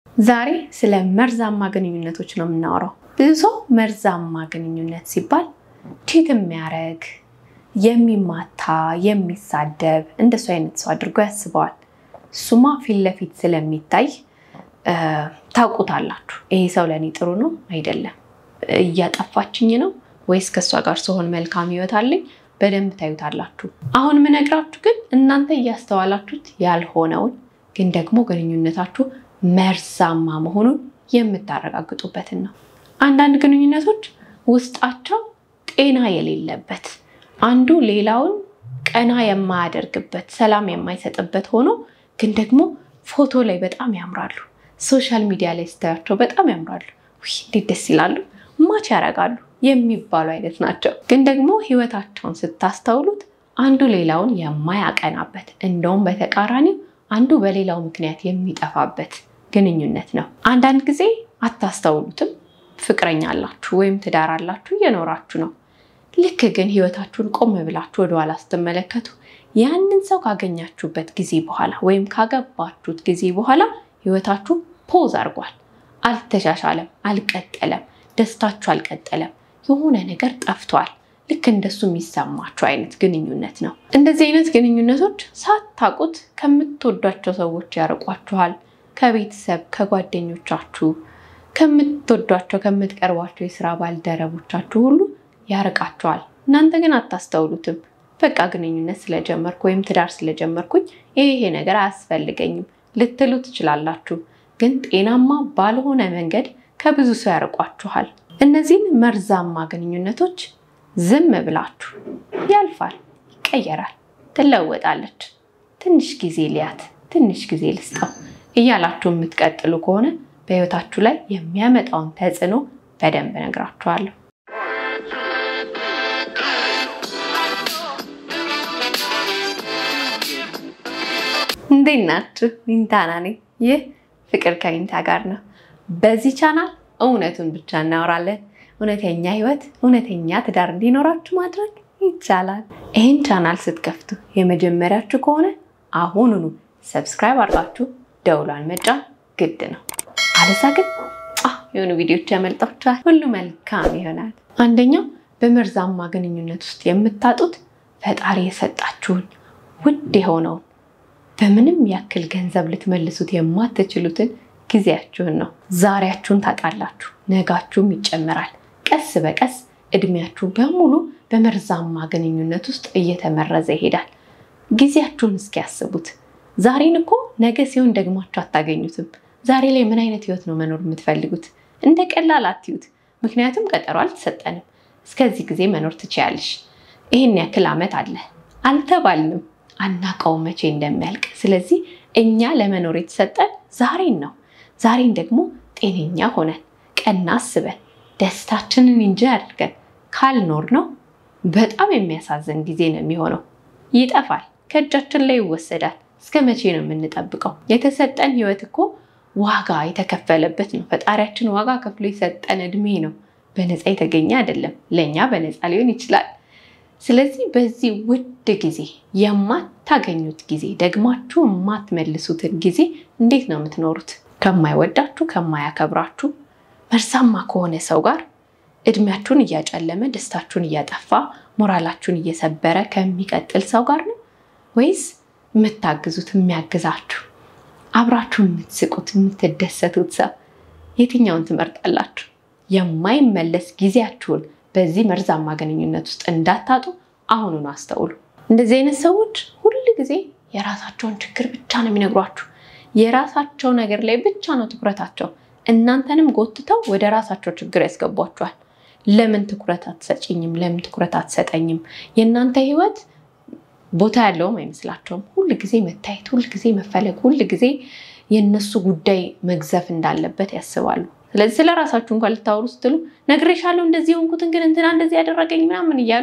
ዛሬ ስለ መርዛማ ግንኙነቶች ነው የምናወራው። ብዙ ሰው መርዛማ ግንኙነት ሲባል ቺት የሚያደርግ የሚማታ፣ የሚሳደብ እንደሱ አይነት ሰው አድርጎ ያስበዋል። እሱማ ፊት ለፊት ስለሚታይ ታውቁታላችሁ። ይሄ ሰው ለእኔ ጥሩ ነው አይደለም፣ እያጠፋችኝ ነው ወይስ ከእሷ ጋር ስሆን መልካም ህይወት አለኝ በደንብ ታዩታላችሁ። አሁን የምነግራችሁ ግን እናንተ እያስተዋላችሁት ያልሆነውን ግን ደግሞ ግንኙነታችሁ መርዛማ መሆኑን የምታረጋግጡበትን ነው። አንዳንድ ግንኙነቶች ውስጣቸው ጤና የሌለበት አንዱ ሌላውን ቀና የማያደርግበት ሰላም የማይሰጥበት ሆኖ ግን ደግሞ ፎቶ ላይ በጣም ያምራሉ። ሶሻል ሚዲያ ላይ ስታያቸው በጣም ያምራሉ። ውይ እንዴት ደስ ይላሉ፣ ማች ያደርጋሉ የሚባሉ አይነት ናቸው። ግን ደግሞ ህይወታቸውን ስታስተውሉት አንዱ ሌላውን የማያቀናበት እንደውም በተቃራኒው አንዱ በሌላው ምክንያት የሚጠፋበት ግንኙነት ነው። አንዳንድ ጊዜ አታስተውሉትም። ፍቅረኛ አላችሁ ወይም ትዳር አላችሁ እየኖራችሁ ነው። ልክ ግን ህይወታችሁን ቆም ብላችሁ ወደኋላ ስትመለከቱ ያንን ሰው ካገኛችሁበት ጊዜ በኋላ ወይም ካገባችሁት ጊዜ በኋላ ህይወታችሁ ፖዝ አድርጓል። አልተሻሻለም፣ አልቀጠለም፣ ደስታችሁ አልቀጠለም፣ የሆነ ነገር ጠፍቷል። ልክ እንደሱ የሚሰማችሁ አይነት ግንኙነት ነው። እንደዚህ አይነት ግንኙነቶች ሳታውቁት ከምትወዷቸው ሰዎች ያርቋችኋል። ከቤተሰብ፣ ከጓደኞቻችሁ፣ ከምትወዷቸው ከምትቀርቧቸው የስራ ባልደረቦቻችሁ ሁሉ ያርቃችኋል። እናንተ ግን አታስተውሉትም። በቃ ግንኙነት ስለጀመርኩ ወይም ትዳር ስለጀመርኩኝ ይሄ ይሄ ነገር አያስፈልገኝም ልትሉ ትችላላችሁ። ግን ጤናማ ባልሆነ መንገድ ከብዙ ሰው ያርቋችኋል። እነዚህን መርዛማ ግንኙነቶች ዝም ብላችሁ ያልፋል፣ ይቀየራል፣ ትለወጣለች፣ ትንሽ ጊዜ ሊያት፣ ትንሽ ጊዜ ልስጠው እያላችሁ የምትቀጥሉ ከሆነ በህይወታችሁ ላይ የሚያመጣውን ተጽዕኖ በደንብ እነግራችኋለሁ። እንዴት ናችሁ? ዊንታና ነኝ። ይህ ፍቅር ከዊንታ ጋር ነው። በዚህ ቻናል እውነቱን ብቻ እናወራለን። እውነተኛ ህይወት፣ እውነተኛ ትዳር እንዲኖራችሁ ማድረግ ይቻላል። ይህን ቻናል ስትከፍቱ የመጀመሪያችሁ ከሆነ አሁኑኑ ሰብስክራይብ አድርጋችሁ ደውሏን መጫን ግድ ነው። አለዛ ግን የሆኑ ቪዲዮች ያመልጣችኋል። ሁሉ መልካም ይሆናል። አንደኛው በመርዛማ ግንኙነት ውስጥ የምታጡት ፈጣሪ የሰጣችሁን ውድ የሆነውን በምንም ያክል ገንዘብ ልትመልሱት የማትችሉትን ጊዜያችሁን ነው። ዛሬያችሁን ታጣላችሁ፣ ነጋችሁም ይጨምራል። ቀስ በቀስ እድሜያችሁ በሙሉ በመርዛማ ግንኙነት ውስጥ እየተመረዘ ይሄዳል። ጊዜያችሁን እስኪያስቡት። ዛሬን እኮ ነገ ሲሆን ደግማችሁ አታገኙትም። ዛሬ ላይ ምን አይነት ህይወት ነው መኖር የምትፈልጉት? እንደ ቀላል አትዩት። ምክንያቱም ቀጠሮ አልተሰጠንም። እስከዚህ ጊዜ መኖር ትችያለሽ፣ ይህን ያክል ዓመት አለ አልተባልንም። አናውቀው መቼ እንደሚያልቅ። ስለዚህ እኛ ለመኖር የተሰጠን ዛሬን ነው። ዛሬን ደግሞ ጤነኛ ሆነን ቀና አስበን ደስታችንን እንጂ አድርገን ካልኖር ነው በጣም የሚያሳዝን ጊዜ ነው የሚሆነው። ይጠፋል፣ ከእጃችን ላይ ይወሰዳል። እስከ መቼ ነው የምንጠብቀው? የተሰጠን ህይወት እኮ ዋጋ የተከፈለበት ነው። ፈጣሪያችን ዋጋ ከፍሎ የሰጠን እድሜ ነው። በነፃ የተገኘ አይደለም። ለእኛ በነፃ ሊሆን ይችላል። ስለዚህ በዚህ ውድ ጊዜ የማታገኙት ጊዜ ደግማችሁ የማትመልሱትን ጊዜ እንዴት ነው የምትኖሩት? ከማይወዳችሁ ከማያከብራችሁ መርዛማ ከሆነ ሰው ጋር እድሜያችሁን እያጨለመ ደስታችሁን እያጠፋ ሞራላችሁን እየሰበረ ከሚቀጥል ሰው ጋር ነው ወይስ የምታግዙት የሚያግዛችሁ አብራችሁ የምትስቁት የምትደሰቱት ሰው የትኛውን ትመርጣላችሁ? የማይመለስ ጊዜያችሁን በዚህ መርዛማ ግንኙነት ውስጥ እንዳታጡ አሁኑን አስተውሉ። እንደዚህ አይነት ሰዎች ሁል ጊዜ የራሳቸውን ችግር ብቻ ነው የሚነግሯችሁ። የራሳቸው ነገር ላይ ብቻ ነው ትኩረታቸው። እናንተንም ጎትተው ወደ ራሳቸው ችግር ያስገቧችኋል። ለምን ትኩረት አትሰጭኝም? ለምን ትኩረት አትሰጠኝም? የእናንተ ህይወት ቦታ ያለውም አይመስላቸውም። ሁል ጊዜ መታየት፣ ሁል ጊዜ መፈለግ፣ ሁል ጊዜ የእነሱ ጉዳይ መግዘፍ እንዳለበት ያስባሉ። ስለዚህ ስለ ራሳችሁ እንኳን ልታወሩ ስትሉ ነግሬሻለሁ፣ እንደዚህ የሆንኩትን ግን እንትና እንደዚህ ያደረገኝ ምናምን እያሉ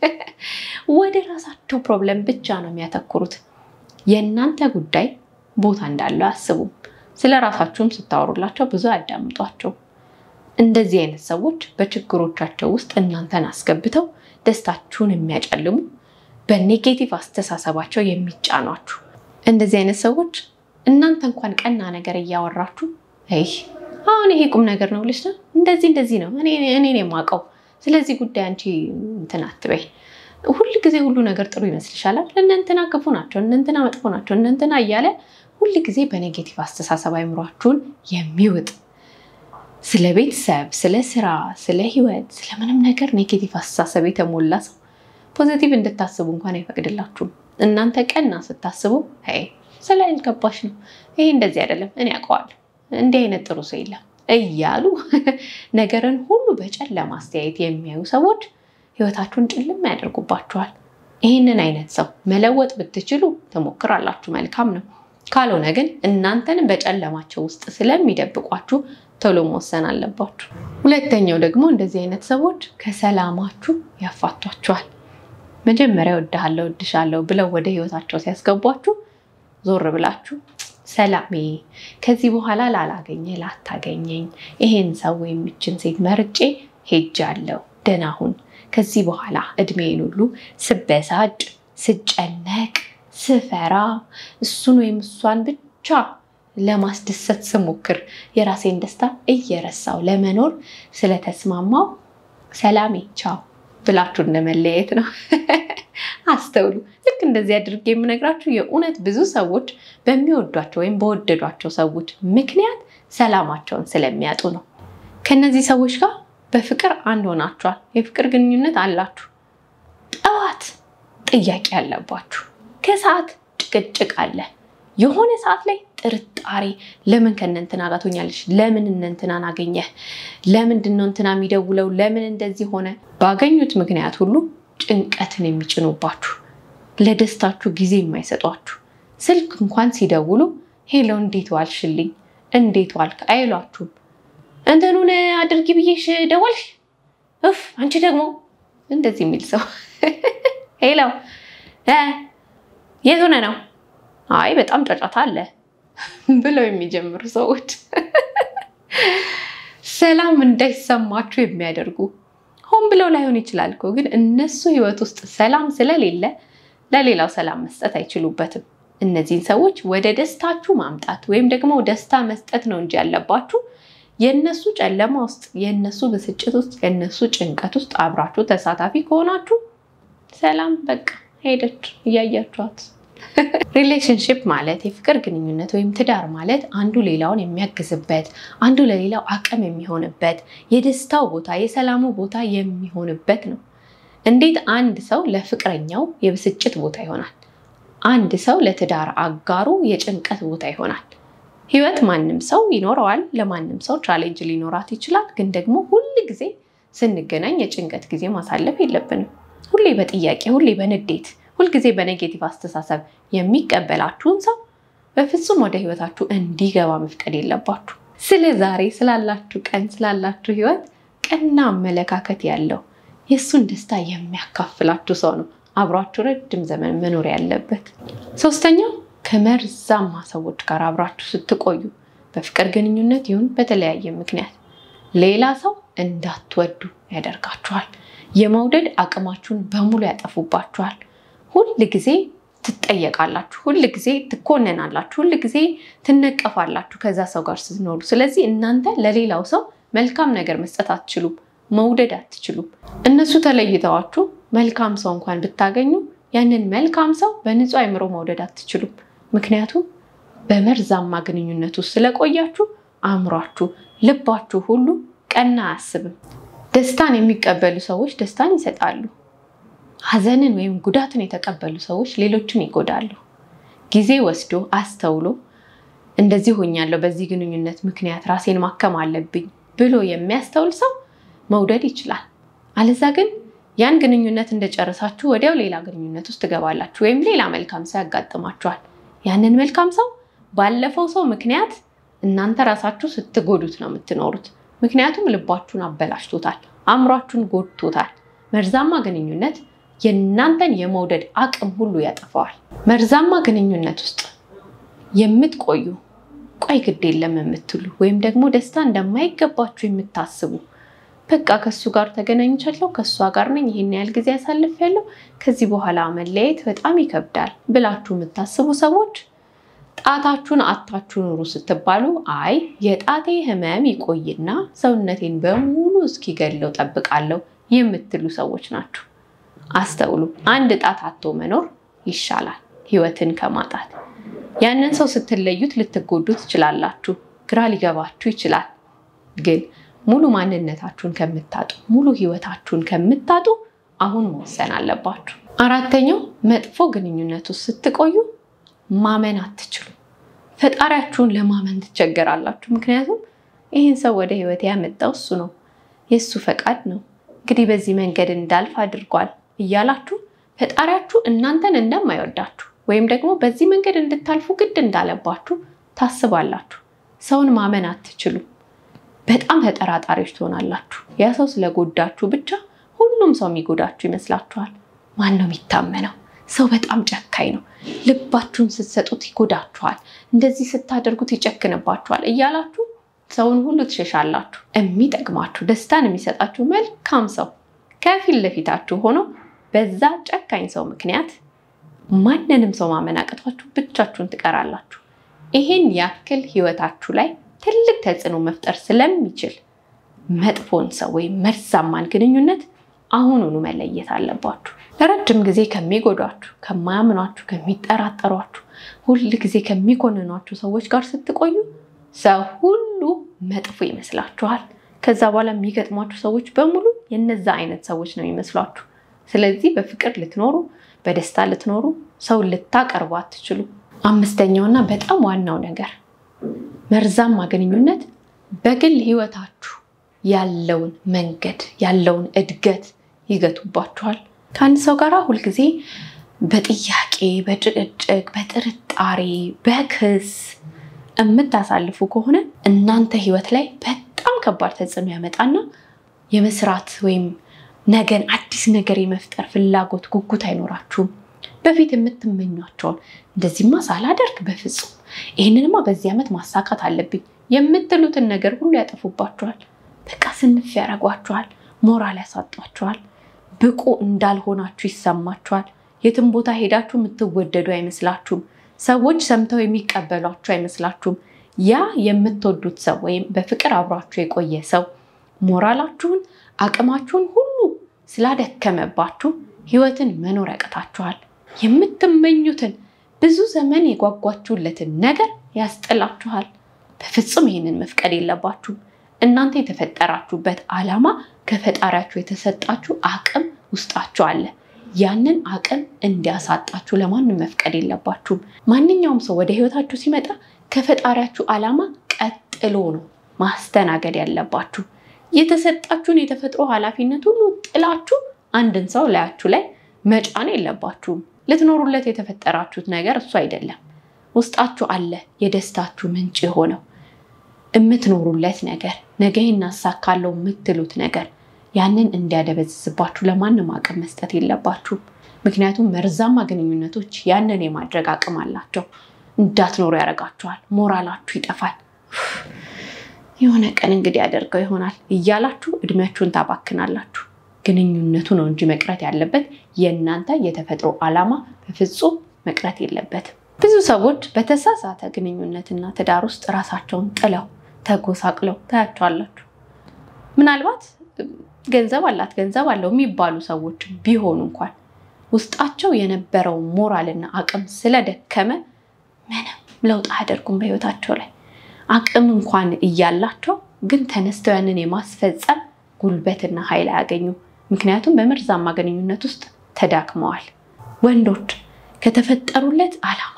ወደ ራሳቸው ፕሮብለም ብቻ ነው የሚያተኩሩት። የእናንተ ጉዳይ ቦታ እንዳለው አያስቡም። ስለ ራሳችሁም ስታወሩላቸው ብዙ አያዳምጧቸው። እንደዚህ አይነት ሰዎች በችግሮቻቸው ውስጥ እናንተን አስገብተው ደስታችሁን የሚያጨልሙ በኔጌቲቭ አስተሳሰባቸው የሚጫኗችሁ እንደዚህ አይነት ሰዎች እናንተ እንኳን ቀና ነገር እያወራችሁ አይ አሁን ይሄ ቁም ነገር ነው ብለሽ ነው እንደዚህ እንደዚህ ነው እኔ እኔ የማውቀው ስለዚህ ጉዳይ አንቺ እንትን አትበይ። ሁል ጊዜ ሁሉ ነገር ጥሩ ይመስልሻል። እነንትና ክፉ ናቸው፣ እነንትና መጥፎ ናቸው፣ እነንትና እያለ ሁል ጊዜ በኔጌቲቭ አስተሳሰብ አይምሯችሁን የሚውጥ ስለ ቤተሰብ፣ ስለ ስራ፣ ስለ ህይወት፣ ስለምንም ነገር ኔጌቲቭ አስተሳሰብ የተሞላ ሰው ፖዚቲቭ እንድታስቡ እንኳን አይፈቅድላችሁም። እናንተ ቀና ስታስቡ አይ ስላልገባሽ ነው፣ ይሄ እንደዚህ አይደለም፣ እኔ አውቀዋለሁ፣ እንዲህ አይነት ጥሩ ሰው የለም እያሉ ነገርን ሁሉ በጨለማ አስተያየት የሚያዩ ሰዎች ህይወታችሁን ጭልም ያደርጉባችኋል። ይህንን አይነት ሰው መለወጥ ብትችሉ ትሞክራላችሁ፣ መልካም ነው። ካልሆነ ግን እናንተን በጨለማቸው ውስጥ ስለሚደብቋችሁ ቶሎ መወሰን አለባችሁ። ሁለተኛው ደግሞ እንደዚህ አይነት ሰዎች ከሰላማችሁ ያፋቷችኋል። መጀመሪያ እወድሃለሁ፣ እወድሻለሁ ብለው ወደ ህይወታቸው ሲያስገቧችሁ ዞር ብላችሁ ሰላሜ ከዚህ በኋላ ላላገኘ ላታገኘኝ ይሄን ሰው የሚችን ሴት መርጬ ሄጃለሁ፣ ደህና ሁን። ከዚህ በኋላ እድሜን ሁሉ ስበሳጭ፣ ስጨነቅ፣ ስፈራ እሱን ወይም እሷን ብቻ ለማስደሰት ስሞክር የራሴን ደስታ እየረሳው ለመኖር ስለተስማማው ሰላሜ ቻው ብላችሁ እንደመለየት ነው። አስተውሉ። ልክ እንደዚህ አድርጌ የምነግራችሁ የእውነት ብዙ ሰዎች በሚወዷቸው ወይም በወደዷቸው ሰዎች ምክንያት ሰላማቸውን ስለሚያጡ ነው። ከነዚህ ሰዎች ጋር በፍቅር አንድ ሆናችኋል፣ የፍቅር ግንኙነት አላችሁ። ጠዋት ጥያቄ አለባችሁ፣ ከሰዓት ጭቅጭቅ አለ፣ የሆነ ሰዓት ላይ ጥርጣሬ፣ ለምን ከእነንትና ጋር ትሆኛለሽ? ለምን እነንትናን አገኘህ? ለምንድን ነው እንትና የሚደውለው? ለምን እንደዚህ ሆነ? ባገኙት ምክንያት ሁሉ ጭንቀትን የሚጭኑባችሁ ለደስታችሁ ጊዜ የማይሰጧችሁ ስልክ እንኳን ሲደውሉ ሄሎ እንዴት ዋልሽልኝ እንዴት ዋልክ አይሏችሁም። እንትኑን አድርጊ ብዬሽ ደወልሽ እፍ አንቺ ደግሞ እንደዚህ የሚል ሰው ሄሎ የት ሆነ ነው አይ በጣም ጫጫታ አለ ብለው የሚጀምሩ ሰዎች ሰላም እንዳይሰማችሁ የሚያደርጉ ሆን ብለው ላይሆን ይችላል እኮ ግን እነሱ ህይወት ውስጥ ሰላም ስለሌለ ለሌላው ሰላም መስጠት አይችሉበትም። እነዚህን ሰዎች ወደ ደስታችሁ ማምጣት ወይም ደግሞ ደስታ መስጠት ነው እንጂ ያለባችሁ የእነሱ ጨለማ ውስጥ፣ የእነሱ ብስጭት ውስጥ፣ የእነሱ ጭንቀት ውስጥ አብራችሁ ተሳታፊ ከሆናችሁ ሰላም በቃ ሄደች እያያችኋት። ሪሌሽንሽፕ ማለት የፍቅር ግንኙነት ወይም ትዳር ማለት አንዱ ሌላውን የሚያግዝበት አንዱ ለሌላው አቅም የሚሆንበት የደስታው ቦታ የሰላሙ ቦታ የሚሆንበት ነው። እንዴት አንድ ሰው ለፍቅረኛው የብስጭት ቦታ ይሆናል? አንድ ሰው ለትዳር አጋሩ የጭንቀት ቦታ ይሆናል። ህይወት ማንም ሰው ይኖረዋል። ለማንም ሰው ቻሌንጅ ሊኖራት ይችላል። ግን ደግሞ ሁል ጊዜ ስንገናኝ የጭንቀት ጊዜ ማሳለፍ የለብንም። ሁሌ በጥያቄ ሁሌ በንዴት ሁልጊዜ በኔጌቲቭ አስተሳሰብ የሚቀበላችሁን ሰው በፍጹም ወደ ህይወታችሁ እንዲገባ መፍቀድ የለባችሁ። ስለ ዛሬ ስላላችሁ ቀን ስላላችሁ ህይወት ቀና አመለካከት ያለው የእሱን ደስታ የሚያካፍላችሁ ሰው ነው አብሯችሁ ረጅም ዘመን መኖር ያለበት። ሶስተኛው ከመርዛማ ሰዎች ጋር አብራችሁ ስትቆዩ በፍቅር ግንኙነት ይሁን በተለያየ ምክንያት ሌላ ሰው እንዳትወዱ ያደርጋችኋል። የመውደድ አቅማችሁን በሙሉ ያጠፉባችኋል። ሁል ጊዜ ትጠየቃላችሁ፣ ሁል ጊዜ ትኮነናላችሁ፣ ሁል ጊዜ ትነቀፋላችሁ ከዛ ሰው ጋር ስትኖሩ። ስለዚህ እናንተ ለሌላው ሰው መልካም ነገር መስጠት አትችሉም፣ መውደድ አትችሉም። እነሱ ተለይተዋችሁ መልካም ሰው እንኳን ብታገኙ ያንን መልካም ሰው በንጹህ አይምሮ መውደድ አትችሉም። ምክንያቱም በመርዛማ ግንኙነት ውስጥ ስለቆያችሁ አእምሯችሁ፣ ልባችሁ ሁሉ ቀና አያስብም። ደስታን የሚቀበሉ ሰዎች ደስታን ይሰጣሉ። ሐዘንን ወይም ጉዳትን የተቀበሉ ሰዎች ሌሎችን ይጎዳሉ። ጊዜ ወስዶ አስተውሎ እንደዚህ ሆኛለሁ፣ በዚህ ግንኙነት ምክንያት ራሴን ማከም አለብኝ ብሎ የሚያስተውል ሰው መውደድ ይችላል። አለዛ ግን ያን ግንኙነት እንደጨረሳችሁ ወዲያው ሌላ ግንኙነት ውስጥ ትገባላችሁ፣ ወይም ሌላ መልካም ሰው ያጋጥማችኋል። ያንን መልካም ሰው ባለፈው ሰው ምክንያት እናንተ ራሳችሁ ስትጎዱት ነው የምትኖሩት። ምክንያቱም ልባችሁን አበላሽቶታል፣ አእምሯችሁን ጎድቶታል። መርዛማ ግንኙነት የእናንተን የመውደድ አቅም ሁሉ ያጠፋዋል። መርዛማ ግንኙነት ውስጥ የምትቆዩ ቆይ ግድ የለም የምትሉ ወይም ደግሞ ደስታ እንደማይገባችሁ የምታስቡ በቃ ከሱ ጋር ተገናኝቻለሁ፣ ከእሷ ጋር ነኝ፣ ይህን ያህል ጊዜ ያሳልፌያለሁ፣ ከዚህ በኋላ መለየት በጣም ይከብዳል ብላችሁ የምታስቡ ሰዎች ጣታችሁን አታችሁ ኑሩ ስትባሉ አይ የጣቴ ህመም ይቆይና ሰውነቴን በሙሉ እስኪገድለው ጠብቃለሁ የምትሉ ሰዎች ናችሁ። አስተውሉ። አንድ ጣት አቶ መኖር ይሻላል ህይወትን ከማጣት። ያንን ሰው ስትለዩት ልትጎዱ ትችላላችሁ። ግራ ሊገባችሁ ይችላል። ግን ሙሉ ማንነታችሁን ከምታጡ፣ ሙሉ ህይወታችሁን ከምታጡ አሁን መወሰን አለባችሁ። አራተኛው መጥፎ ግንኙነት ውስጥ ስትቆዩ ማመን አትችሉ። ፈጣሪያችሁን ለማመን ትቸገራላችሁ። ምክንያቱም ይህን ሰው ወደ ህይወት ያመጣው እሱ ነው፣ የእሱ ፈቃድ ነው፣ እንግዲህ በዚህ መንገድ እንዳልፍ አድርጓል እያላችሁ ፈጣሪያችሁ እናንተን እንደማይወዳችሁ ወይም ደግሞ በዚህ መንገድ እንድታልፉ ግድ እንዳለባችሁ ታስባላችሁ። ሰውን ማመን አትችሉ። በጣም ተጠራጣሪዎች ትሆናላችሁ። ያ ሰው ስለጎዳችሁ ብቻ ሁሉም ሰው የሚጎዳችሁ ይመስላችኋል። ማን ነው የሚታመነው? ሰው በጣም ጨካኝ ነው። ልባችሁን ስትሰጡት ይጎዳችኋል፣ እንደዚህ ስታደርጉት ይጨክንባችኋል እያላችሁ ሰውን ሁሉ ትሸሻላችሁ። የሚጠቅማችሁ ደስታን የሚሰጣችሁ መልካም ሰው ከፊት ለፊታችሁ ሆኖ በዛ ጨካኝ ሰው ምክንያት ማንንም ሰው ማመን አቅቷችሁ ብቻችሁን ትቀራላችሁ። ይሄን ያክል ህይወታችሁ ላይ ትልቅ ተጽዕኖ መፍጠር ስለሚችል መጥፎን ሰው ወይም መርዛማን ግንኙነት አሁኑኑ መለየት አለባችሁ። ለረጅም ጊዜ ከሚጎዷችሁ፣ ከማያምኗችሁ፣ ከሚጠራጠሯችሁ፣ ሁል ጊዜ ከሚኮንኗችሁ ሰዎች ጋር ስትቆዩ ሰው ሁሉ መጥፎ ይመስላችኋል። ከዛ በኋላ የሚገጥሟችሁ ሰዎች በሙሉ የነዛ አይነት ሰዎች ነው የሚመስሏችሁ። ስለዚህ በፍቅር ልትኖሩ፣ በደስታ ልትኖሩ፣ ሰውን ልታቀርቡ አትችሉ። አምስተኛውና በጣም ዋናው ነገር መርዛማ ግንኙነት በግል ህይወታችሁ ያለውን መንገድ ያለውን እድገት ይገቱባችኋል። ከአንድ ሰው ጋር ሁልጊዜ በጥያቄ በጭቅጭቅ፣ በጥርጣሬ፣ በክስ የምታሳልፉ ከሆነ እናንተ ህይወት ላይ በጣም ከባድ ተጽዕኖ ያመጣና የመስራት ወይም ነገን አዲስ ነገር የመፍጠር ፍላጎት፣ ጉጉት አይኖራችሁም። በፊት የምትመኟቸውን እንደዚህማ ሳላደርግ በፍጹም ይህንንማ በዚህ ዓመት ማሳካት አለብኝ የምትሉትን ነገር ሁሉ ያጠፉባችኋል። በቃ ስንፍ ያደርጓችኋል። ሞራል ያሳጧችኋል። ብቁ እንዳልሆናችሁ ይሰማችኋል። የትም ቦታ ሄዳችሁ የምትወደዱ አይመስላችሁም። ሰዎች ሰምተው የሚቀበሏችሁ አይመስላችሁም። ያ የምትወዱት ሰው ወይም በፍቅር አብሯችሁ የቆየ ሰው ሞራላችሁን፣ አቅማችሁን ሁሉ ስላደከመባችሁ ህይወትን መኖር ያቅታችኋል። የምትመኙትን ብዙ ዘመን የጓጓችሁለትን ነገር ያስጥላችኋል። በፍጹም ይህንን መፍቀድ የለባችሁም። እናንተ የተፈጠራችሁበት ዓላማ ከፈጣሪያችሁ የተሰጣችሁ አቅም ውስጣችሁ አለ። ያንን አቅም እንዲያሳጣችሁ ለማንም መፍቀድ የለባችሁም። ማንኛውም ሰው ወደ ህይወታችሁ ሲመጣ ከፈጣሪያችሁ ዓላማ ቀጥሎ ነው ማስተናገድ ያለባችሁ። የተሰጣችሁን የተፈጥሮ ኃላፊነት ሁሉ ጥላችሁ አንድን ሰው ላያችሁ ላይ መጫን የለባችሁም። ልትኖሩለት የተፈጠራችሁት ነገር እሱ አይደለም። ውስጣችሁ አለ የደስታችሁ ምንጭ የሆነው የምትኖሩለት ነገር ነገ እናሳካለው የምትሉት ነገር ያንን እንዲያደበዝዝባችሁ ለማንም አቅም መስጠት የለባችሁም። ምክንያቱም መርዛማ ግንኙነቶች ያንን የማድረግ አቅም አላቸው። እንዳትኖሩ ያደርጋችኋል። ሞራላችሁ ይጠፋል። የሆነ ቀን እንግዲህ ያደርገው ይሆናል እያላችሁ እድሜያችሁን ታባክናላችሁ። ግንኙነቱ ነው እንጂ መቅረት ያለበት የእናንተ የተፈጥሮ ዓላማ በፍጹም መቅረት የለበትም። ብዙ ሰዎች በተሳሳተ ግንኙነትና ትዳር ውስጥ ራሳቸውን ጥለው ተጎሳቅለው ታያቸዋላችሁ። ምናልባት ገንዘብ አላት ገንዘብ አለው የሚባሉ ሰዎች ቢሆኑ እንኳን ውስጣቸው የነበረው ሞራልና አቅም ስለደከመ ምንም ለውጥ አያደርጉም በህይወታቸው ላይ አቅም እንኳን እያላቸው ግን ተነስተው ያንን የማስፈጸም ጉልበትና ኃይል አያገኙም። ምክንያቱም በመርዛማ ግንኙነት ውስጥ ተዳክመዋል። ወንዶች ከተፈጠሩለት ዓላማ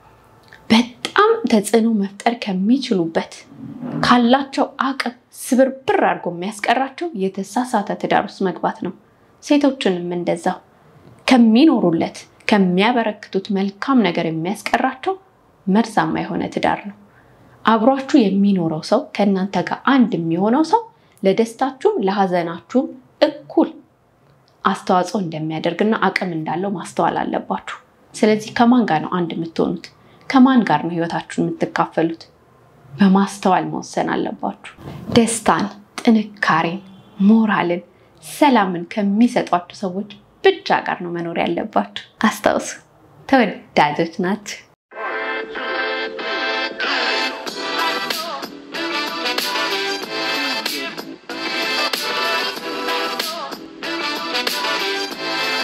በጣም ተጽዕኖ መፍጠር ከሚችሉበት ካላቸው አቅም ስብርብር አድርጎ የሚያስቀራቸው የተሳሳተ ትዳር ውስጥ መግባት ነው። ሴቶችንም እንደዛው ከሚኖሩለት ከሚያበረክቱት መልካም ነገር የሚያስቀራቸው መርዛማ የሆነ ትዳር ነው። አብሯችሁ የሚኖረው ሰው ከእናንተ ጋር አንድ የሚሆነው ሰው ለደስታችሁም ለሀዘናችሁም እኩል አስተዋጽኦ እንደሚያደርግና አቅም እንዳለው ማስተዋል አለባችሁ። ስለዚህ ከማን ጋር ነው አንድ የምትሆኑት? ከማን ጋር ነው ህይወታችሁን የምትካፈሉት? በማስተዋል መወሰን አለባችሁ። ደስታን፣ ጥንካሬን፣ ሞራልን፣ ሰላምን ከሚሰጧችሁ ሰዎች ብቻ ጋር ነው መኖር ያለባችሁ። አስታውሱ፣ ተወዳጆች ናችሁ።